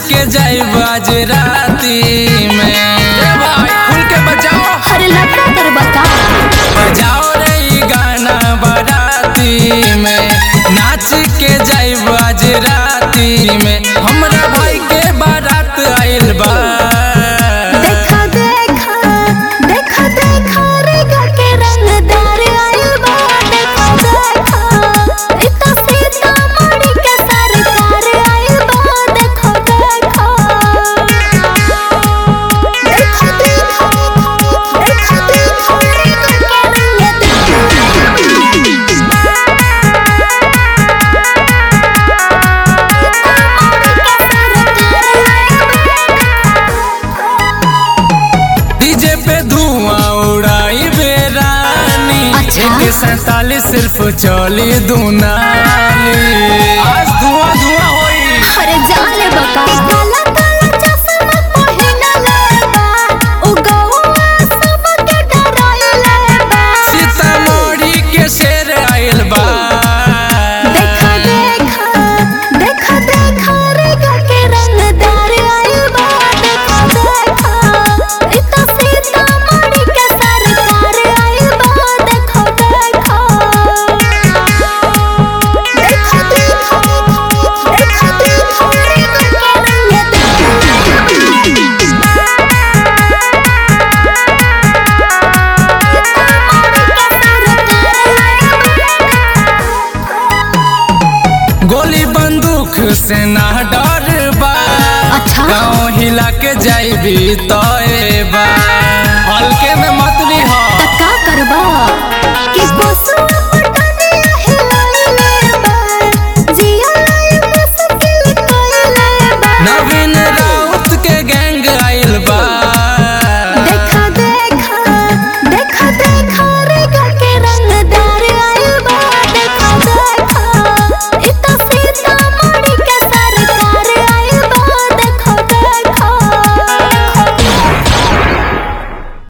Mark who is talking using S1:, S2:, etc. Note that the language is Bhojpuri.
S1: के जाइब आज राती में ए भाई खुल के बजाओ
S2: अरे लफड़ा कर बता
S1: बजाओ रे ई गाना बाराती में नाच के जाइब आज राती में हमरा भाई के बारात आइल बा
S2: देखा देखा देखा देखा रे घर के रंगदार आइल बा देखा देखा इतना सीता मणि के सरकार आइल बा देखा देखा देखा देखा देखा देखा रे घर के
S1: डीजे पे धुआं उड़ाई बेरानी
S2: अच्छा।
S1: एक सैतालीस सिर्फ चली दुनाली आज धुआं धुआं होई
S2: अरे जाले बका काला काला चश्मा पहिनले बा ओ गौआ सबके डराइले बा
S1: सीतामढ़ी के शेर आइल बा
S2: देखा देखा देखा देखा रे घर के रंगदार आइल बा देखा देखा इतना सीता मणि के सरकार आइल बा देखा देखा देखा देखा देखा देखा रे घर के
S1: गोली बंदूक से ना डर बा
S2: अच्छा।
S1: गाँव हिला के जाइबी तो बा हल्के में मत ली हो
S2: का करबा कि बसुआ